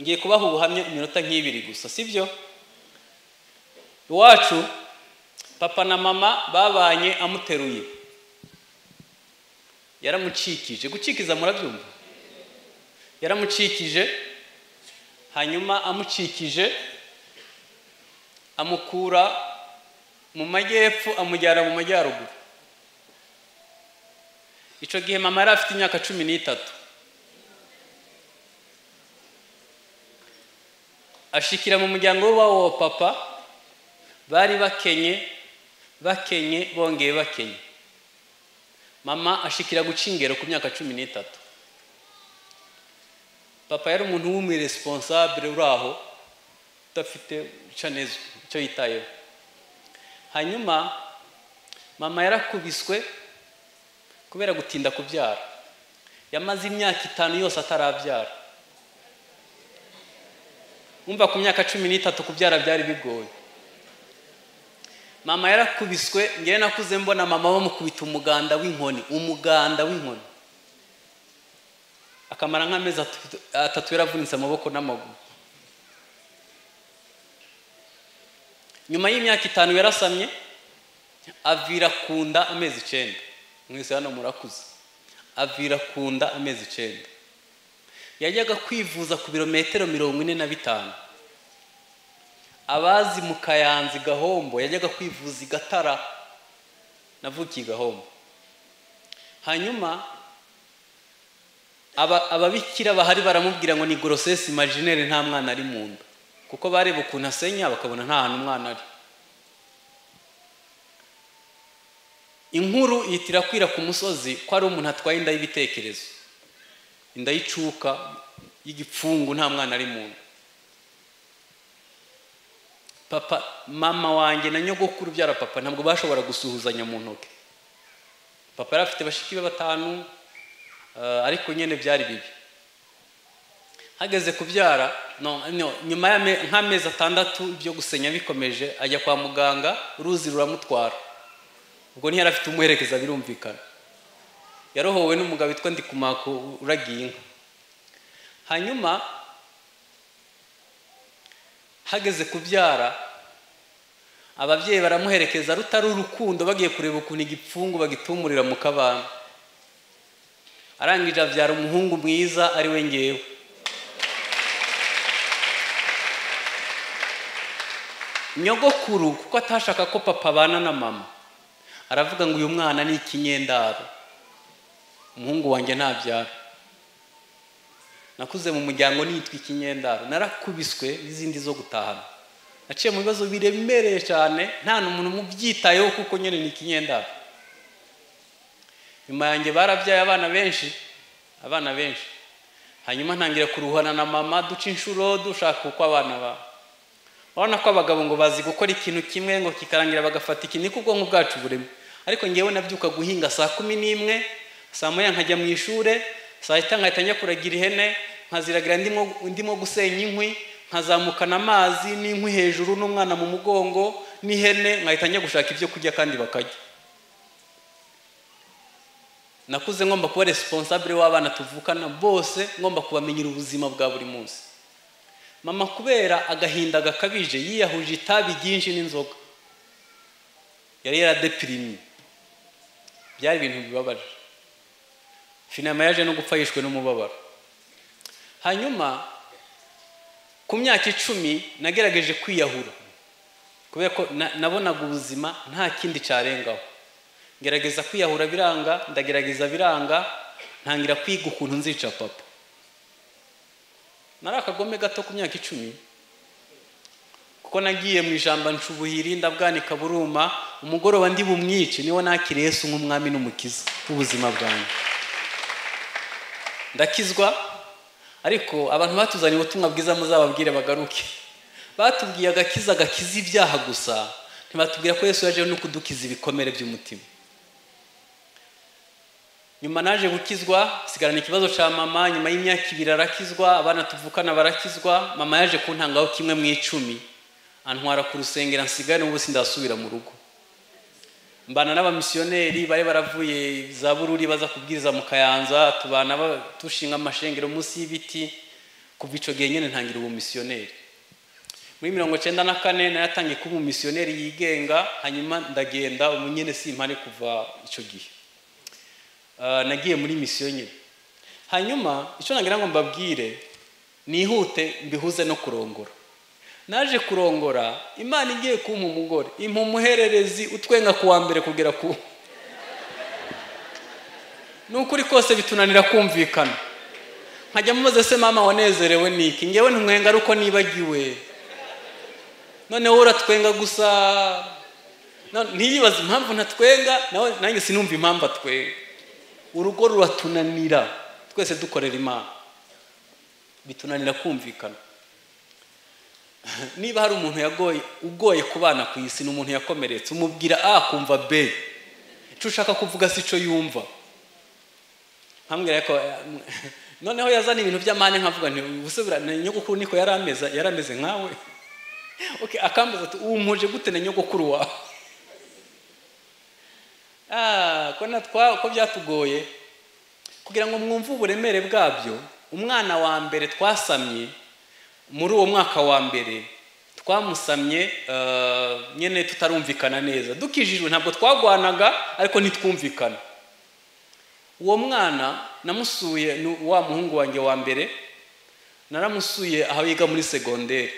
ngiye kubaha ubuhamya iminota nk'ibiri gusa sibyo iwacu papa na mama babanye amuteruye yaramucikije gucikiza murabyumva yaramucikije hanyuma amucikije amukura mu majyepfo amujyana mu majyaruguru icyo gihe mama yari afite imyaka cumi n'itatu ashikira mu muryango w'uwo papa bari bakenye bakenye bongeye bakenye mama ashikira guca ingero ku myaka cumi n'itatu papa yari umuntu w'umuresiponsabure uri aho udafite neza icyo yitayeho hanyuma mama yarakubiswe kubera gutinda kubyara yamaze imyaka itanu yose atarabyara umva ku myaka cumi n'itatu kubyara byari bigoye mama yarakubiswe ngewe nakuze mbona mama bamukubita umuganda w'inkoni umuganda w'inkoni akamara nk'amezi atatu yaravunitse amaboko n'amaguru nyuma y'imyaka itanu yarasamye avira ku nda amezi icyenda mwese hano murakuze avira ku nda amezi icyenda yajyaga kwivuza ku birometero mirongo ine na bitanu abazi mu kayanza gahombo yajyaga kwivuza i gatara navukiye gahombo hanyuma ababikira bahari baramubwira ngo ni gorosesi majinere nta mwana ari mu nda kuko bareba ukuntu asenya bakabona nta hantu umwana ari inkuru ihita irakwira ku musozi ko ari umuntu atwaye inda y'ibitekerezo inda y'icuka y'igipfungu nta mwana ari mu nda papa mama wanjye na nyogokuru ubyara papa ntabwo bashobora gusuhuzanya mu ntoki papa yari afite bashiki be batanu ariko nyine byari bibi hageze kubyara nyuma nk'amezi atandatu ibyo gusenya bikomeje ajya kwa muganga uruzi ruramutwara ubwo ntiyari afite umuherekeza birumvikana yarohowe n'umugabo witwa ndikumako uragiye inka hanyuma hageze kubyara ababyeyi baramuherekeza rutari urukundo bagiye kureba ukuntu igipfungu bagitumurira mu kabana arangije abyara umuhungu mwiza ari we ngewe nyogokuru kuko atashaka ko papa abana na mama aravuga ngo uyu mwana ni ikinyendaro umuhungu wanjye ntabyara nakuze mu muryango nitwa ikinyendaro narakubiswe n'izindi zo gutahana naciye mu bibazo biremereye cyane nta n'umuntu umubyitayeho kuko nyine ni ikinyendaro nyuma yanjye barabyaye abana benshi abana benshi hanyuma ntangira kuruhana na mama duca inshuro dushaka uko abana ba urabona ko abagabo ngo bazi gukora ikintu kimwe ngo kikarangira bagafata ikintu niko ubwonko bwacu burimo ariko ngewe nabyuka guhinga saa kumi n'imwe saa moya nkajya mu ishuri saa sita nkahita njya kuragira ihene nkaziragira ndimo gusenya inkwi nkazamukana amazi n'inkwi hejuru n'umwana mu mugongo n'ihene nkahita njya gushaka ibyo kurya kandi bakarya nakuze ngomba kuba resiponsabure w'abana tuvukana bose ngomba kubamenyera ubuzima bwa buri munsi mama kubera agahinda gakabije yiyahuje itabi ryinshi n'inzoga yari yaradepirimye byari ibintu bibabaje finama yaje no gupfa yishwe n'umubabaro hanyuma ku myaka icumi nagerageje kwiyahura kubera ko nabonaga ubuzima nta kindi cyarengaho ngerageza kwiyahura biranga ndagerageza biranga ntangira kwiga ukuntu nzica papa nari akagome gato ku myaka icumi kuko nagiye mu ijambo nshubuhiri ndabwanika buruma umugoroba ndi bumwice niwo nakiriye Yesu nk'umwami n'umukiza w'ubuzima bwanjye ndakizwa ariko abantu batuzaniye ubutumwa bwiza muzababwire bagaruke batubwiye agakiza gakiza ibyaha gusa ntibatubwira ko Yesu yaje no kudukiza ibikomere by'umutima nyuma naje gukizwa sigarana ikibazo cya mama nyuma y'imyaka ibiri arakizwa abana tuvukana barakizwa mama yaje kuntangaho kimwe mu icumi antwara ku rusengero nsigare n'ubu sindasubira mu rugo mbana n'abamisiyoneri bari baravuye za bururi baza kubwiriza mu kayanza tubana dushinga amashengero munsi y'ibiti kuva icyo gihe nyine ntangira ubumisiyoneri muri mirongo icyenda na kane nayatangiye kuba umumisiyoneri yigenga hanyuma ndagenda ubu nyine simpane kuva icyo gihe Ah, nagiye muri misiyo nyine hanyuma icyo nagira ngo mbabwire nihute mbihuze no kurongora naje kurongora imana igiye kumpa umugore impa umuhererezi utwenga ku wa mbere kugera ku ni ukuri kose bitunanira kumvikana nkajya mubaze se mama wanezerewe niki ngewe ntumwenga ariko nibagiwe noneho uratwenga gusa No- ntiyibaze impamvu ntatwenga nawe nanjye sinumva impamvu atwenga urugo ruratunanira twese dukorera imana bitunanira kumvikana niba hari umuntu yagoye ugoye kubana ku isi ni umuntu yakomeretse umubwira a akumva b icyo ushaka kuvuga si cyo yumva nkambwira ko noneho yazana ibintu by'amahane nkavuga nti ubuse buriya na nyogokuru niko yari ameze yari ameze nkawe okay, akambaza ati ubu mpuje gute na nyogokuru wawe Ah, ko natwa ko byatugoye kugira ngo mwumve uburemere bwabyo umwana wa mbere twasamye muri uwo mwaka wa mbere twamusamye eh, nyine tutarumvikana neza dukijijwe ntabwo twagwanaga ariko ntitwumvikana uwo mwana namusuye ni wa muhungu wanjye wa mbere naramusuye aho yiga muri segonderi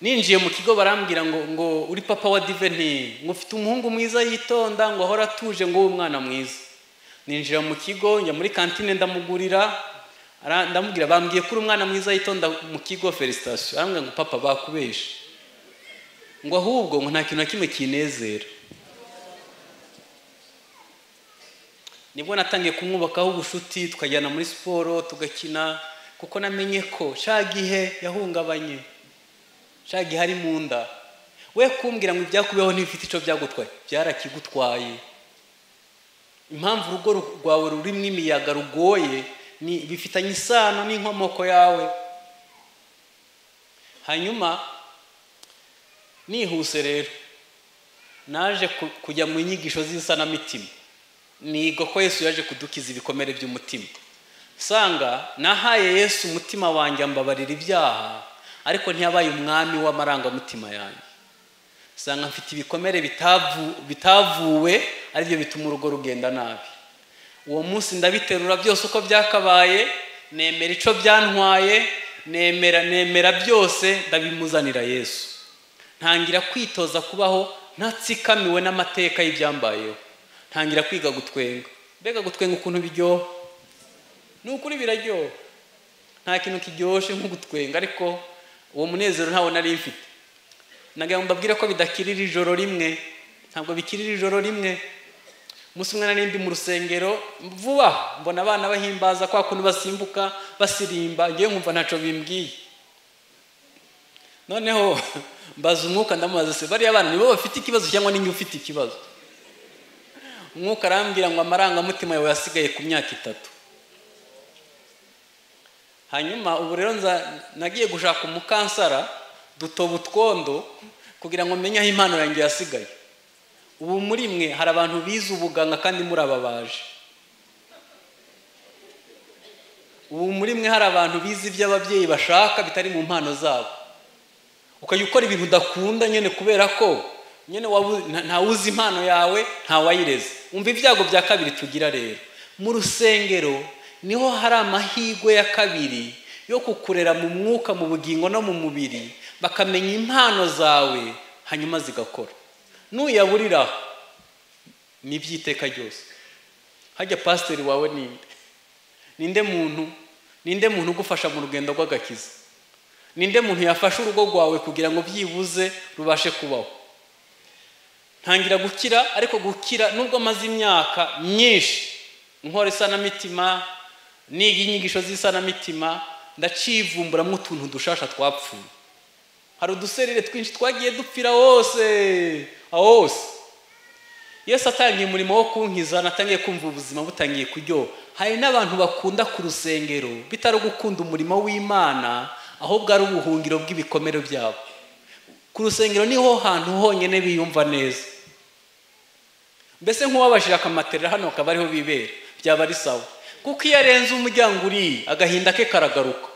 ninjiye mu kigo barambwira ngo ngo uri papa wa diveni ngo ufite umuhungu mwiza yitonda ngo ahora atuje ngo wowe umwana mwiza ninjira mu kigo njya muri kantine ndamugurira ara- ndamubwira bambwiye ko uri umwana mwiza yitonda mu kigo felicitasiyo arambwira ngo papa bakubeshe ngo ahubwo ngo nta kintu na kimwe kinezera nibwo natangiye kumwubakaho ubucuti tukajyana muri siporo tugakina kuko namenye ko shagihe yahungabanye shagihe ari mu nda we kumbwira ngo ibyakubeho ntibifite icyo byagutwaye byarakigutwaye impamvu urugo ru- rwawe rurimo imiyaga rugoye ni bifitanye isano n'inkomoko yawe hanyuma nihuse rero naje ku- kujya mu nyigisho z'isanamitima niga ko yesu yaje kudukiza ibikomere by'umutima usanga nahaye yesu umutima wanjye ambabarira ibyaha ariko ntiyabaye umwami w'amarangamutima yanjye usanga mfite ibikomere bitavu- bitavuwe aribyo bituma urugo rugenda nabi uwo munsi ndabiterura byose uko byakabaye nemera icyo byantwaye nemera nemera byose ndabimuzanira yesu ntangira kwitoza kubaho ntatsikamiwe n'amateka y'ibyambayeho ntangira kwiga gutwenga mbega gutwenga ukuntu biryoha ni ukuri biraryoha nta kintu kiryoshye nko gutwenga ariko uwo munezero ntawo nari mfite nagira ngo mbabwire ko bidakirira ijoro rimwe ntabwo bikirira ijoro rimwe umunsi umwe nari ndi mu rusengero vuba mbona abana bahimbaza kwa kuntu basimbuka basirimba ngewe nkumva ntacyo bimbwiye noneho mbaza umwuka ndamubaza se bariya bana nibo bafite ikibazo cyangwa ninjye ufite ikibazo umwuka arambwira ngo amarangamutima yawe yasigaye ku myaka itatu hanyuma ubu rero nza nagiye gushaka umukansara dutoba utwondo kugira ngo menye aho impano yanjye yasigaye ubu muri mwe hari abantu bize ubuganga kandi muri aba baje ubu muri mwe hari abantu bize ibyo ababyeyi bashaka bitari mu mpano zabo ukajya ukora ibintu udakunda nyine kubera ko nyine wabu- nta- ntawuzi impano yawe ntawayireze umva ibyago bya kabiri tugira rero mu rusengero niho hari amahirwe ya kabiri yo kukurera mu mwuka mu bugingo no mu mubiri bakamenya impano zawe hanyuma zigakora nuyaburiraho ni iby'iteka ryose hajya pasiteri wawe ninde ninde muntu ninde muntu ugufasha mu rugendo rw'agakiza ninde muntu yafasha urugo rwawe kugira ngo byibuze rubashe kubaho ntangira gukira ariko gukira nubwo maze imyaka myinshi nkora isanamitima niga inyigisho z'isanamitima ndacivumburamo utuntu dushasha twapfuye hari uduserire twinshi twagiye dupfira hose aho hose yesu atangiye umurimo wo kunkiza natangiye kumva ubuzima butangiye kuryoha hari n'abantu bakunda ku rusengero bitari ugukunda umurimo w'imana ahubwo ari ubuhungiro bw'ibikomere byabo ku rusengero niho hantu honyine biyumva neza mbese nk'uwabashije akamaterera hano akaba ariho bibera byaba ari sawa kuko iyo arenze umuryango uri agahinda ke karagaruka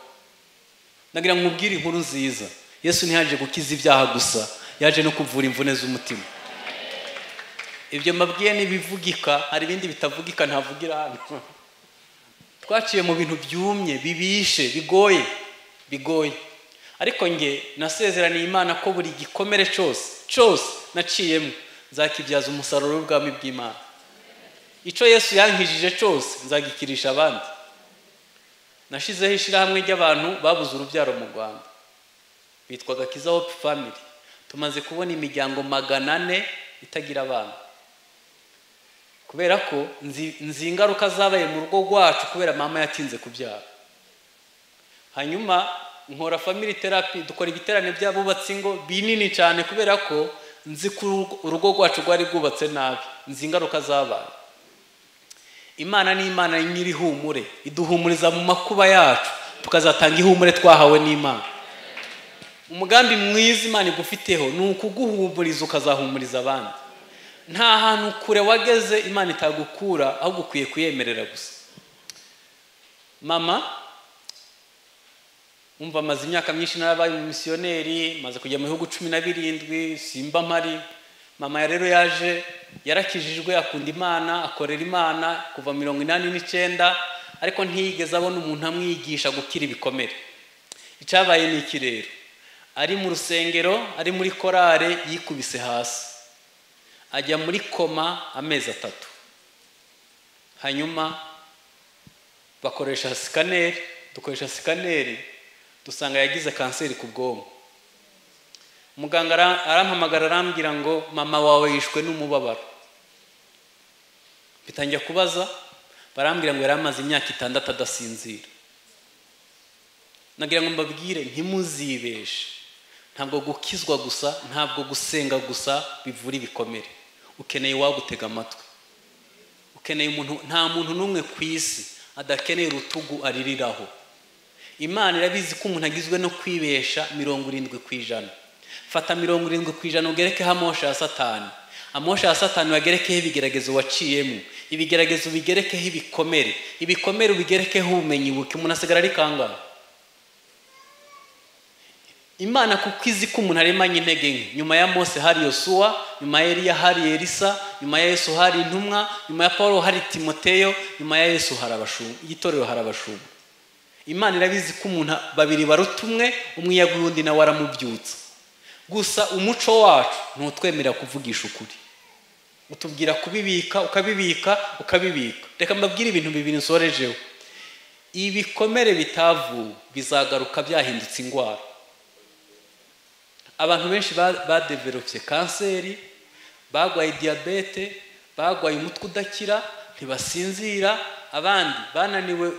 ndagira ngo mubwire inkuru nziza yesu ntiyaje gukiza ibyaha gusa yaje no kuvura imvune z'umutima ibyo mbabwiye n'ibivugika hari ibindi bitavugika ntavugira hano twaciye mu bintu byumye bibishe bigoye bigoye ariko nge nasezeraniye imana ko buri gikomere cyose cyose naciyemo nzakibyaza umusaruro w'ubwami bw'imana icyo yesu yankijije cyose nzagikirisha abandi nashyizeho ishyirahamwe ry'abantu babuze urubyaro mu rwanda bitwaga kiza hope family tumaze kubona imiryango magana ane itagira abana kubera ko nzi ingaruka zabaye mu rugo rwacu kubera mama yatinze kubyara hanyuma nkora family therapy dukora ibiterane by'abubatse ingo binini cyane kubera ko nzi ko urugo rwacu rwari rwubatse nabi nzi ingaruka zabaye imana ni imana nyir'ihumure iduhumuriza mu makuba yacu tukazatanga ihumure twahawe n'imana umugambi mwiza imana igufiteho ni ukuguhumuriza ukazahumuriza abandi nta hantu kure wageze imana itagukura ahubwo ukwiye kuyemerera gusa mama umva amaze imyaka myinshi narabaye umumisiyoneri maze kujya mu bihugu cumi na birindwi simba mpari mama rero yaje yarakijijwe akunda imana akorera imana kuva mirongo inani n'icyenda ariko ntiyigeze abona umuntu amwigisha gukira ibikomere icyabaye ni iki rero ari mu rusengero ari muri korale yikubise hasi ajya muri koma amezi atatu hanyuma bakoresha sikaneri dukoresha sikaneri dusanga yagize kanseri ku bwonko muganga arampamagara arambwira ngo mama wawe yishwe n'umubabaro bitangira kubaza barambwira ngo yari amaze imyaka itandatu adasinzira nagira ngo mbabwire ntimuzibeshe ntabwo gukizwa gusa ntabwo gusenga gusa bivura ibikomere ukeneye uwagutega amatwi ukeneye umuntu nta muntu n'umwe ku isi adakeneye urutugu aririraho imana irabizi ko umuntu agizwe no kwibesha mirongo irindwi ku ijana fata mirongo irindwi ku ijana ugerekeho amosha ya satani amosha ya satani wagerekeho ibigeragezo waciyemo ibigeragezo ubigerekeho ibikomere ibikomere ubigerekeho ubumenyi buke umuntu asigara ari kangahe imana kuko izi ko umuntu aremanye intege nke nyuma ya mose hari yosuwa nyuma ya eriya hari elisa nyuma ya yesu hari intumwa nyuma ya paul hari timoteyo nyuma ya yesu hari abashumba igitorero hari abashumba imana irabizi ko umuntu babiri baruta umwe umwe yaguye undi nawe aramubyutsa gusa umuco wacu ntutwemera kuvugisha ukuri utubwira kubibika ukabibika ukabibika reka mbabwire ibintu bibiri nsorejeho ibikomere bitavuwe bizagaruka byahindutse indwara abantu benshi badeveropye kanseri barwaye diyabete barwaye umutwe udakira ntibasinzira abandi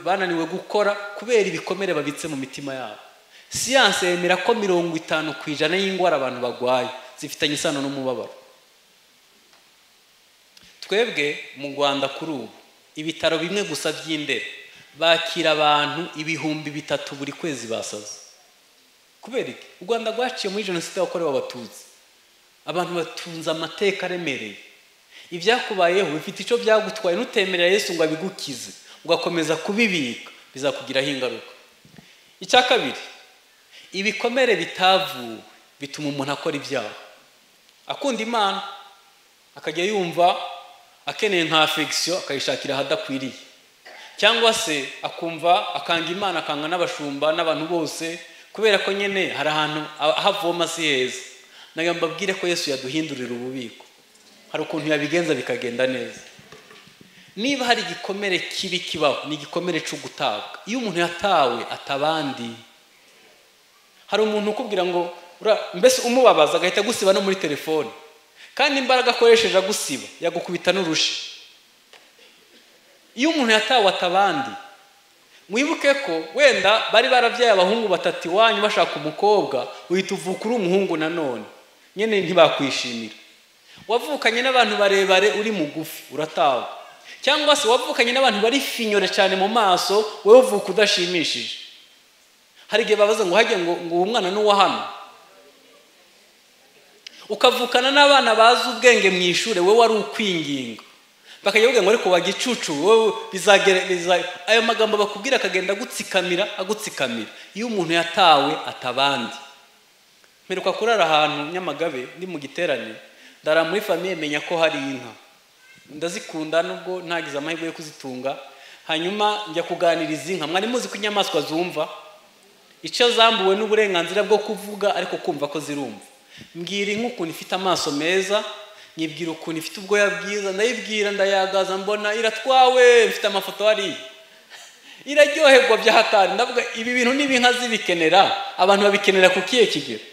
bananiwe gukora kubera ibikomere babitse mu mitima yabo siyanse yemera ko mirongo itanu ku ijana y'indwara abantu barwaye zifitanye isano n'umubabaro twebwe mu rwanda kuri ubu ibitaro bimwe gusa by'indera bakira abantu ibihumbi bitatu buri kwezi basaze kubera iki u rwanda rwaciye muri jenoside yakorewe abatutsi abantu batunze amateka aremereye ibyakubayeho bifite icyo byagutwaye ntutemerera yesu ngo abigukize ugakomeza kubibika bizakugiraho ingaruka icya kabiri ibikomere bitavuwe bituma umuntu akora ibyaha akunda imana akajya yumva akeneye nka afegisiyo akayishakira ahadakwiriye cyangwa se akumva akanga imana akanga n'abashumba n'abantu bose kubera ko nyine hari ahantu havoma si heza nayo mbabwire ko yesu yaduhindurira ububiko hari ukuntu yabigenza bikagenda neza niba hari igikomere kibi kibaho ni igikomere cyo gutabwa iyo umuntu yatawe atabandi hari umuntu ukubwira ngo mbese umubabaza agahita agusiba no muri telefone kandi imbaraga akoresheje agusiba yagukubita n'urushi iyo umuntu yatawe atabandi mwibuke ko wenda bari barabyaye abahungu batatu iwanyu bashaka umukobwa uhita uvuka uri umuhungu nanone nyine ntibakwishimira wavukanye n'abantu barebare uri mugufi uratawe cyangwa se wavukanye n'abantu bari finyore cyane mu maso wowe uvuka udashimishije hari igihe babaza ngo hajye ngo uwo mwana n'uwo hano ukavukana n'abana bazi ubwenge mu ishuri wowe wari ukwinginga bakajya bavuga ngo ariko wagicucu wowe bizagera biza- ayo magambo bakubwira akagenda agutsikamira agutsikamira iyo umuntu yatawe atabandi mperuka kurara ahantu nyamagabe ndi mu giterane ndara muri famiye menya ko hari inka ndazikunda nubwo ntagize amahirwe yo kuzitunga hanyuma njya kuganiriza inka mwari muzi ko inyamaswa zumva icyo zambuwe n'uburenganzira bwo kuvuga ariko kumva ko zirumva mbwira inka ukuntu ifite amaso meza nyibwira ukuntu ifite ubwoya bwiza ndayibwira ndayagaza mbona iratwawe mfite amafoto hariya iraryoherwa bya hatari ndavuga ibi bintu niba inka zibikenera abantu babikenera ku kihe kigero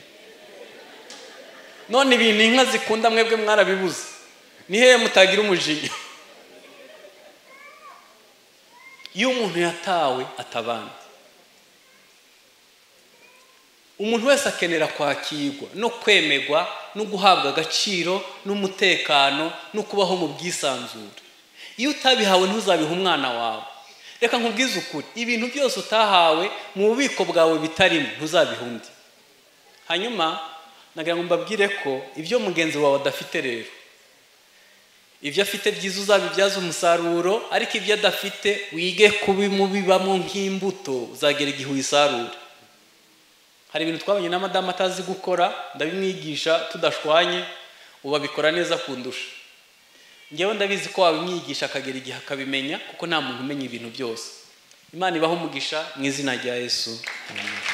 none ibintu inka zikunda mwebwe mwarabibuze ni hehe mutagira umujinya iyo umuntu yatawe atabandi umuntu wese akenera kwakirwa no kwemerwa no guhabwa agaciro n'umutekano no kubaho mu bwisanzure iyo utabihawe ntuzabiha umwana wawe reka nkubwize ukuri ibintu byose utahawe mu bubiko bwawe bitarimo ntuzabiha undi hanyuma nagira ngo mbabwire ko ibyo mugenzi wawe adafite rero ibyo afite byiza uzabibyaza umusaruro ariko ibyo adafite wige kubimubibamo nk'imbuto uzagera igihe uyisarura hari ibintu twabonye na madamu atazi gukora ndabimwigisha tudashwanye ubu abikora neza kundusha ngewe ndabizi ko wabimwigisha akagera igihe akabimenya kuko nta muntu umenya ibintu byose imana ibaho umugisha mu izina rya yesu Amen.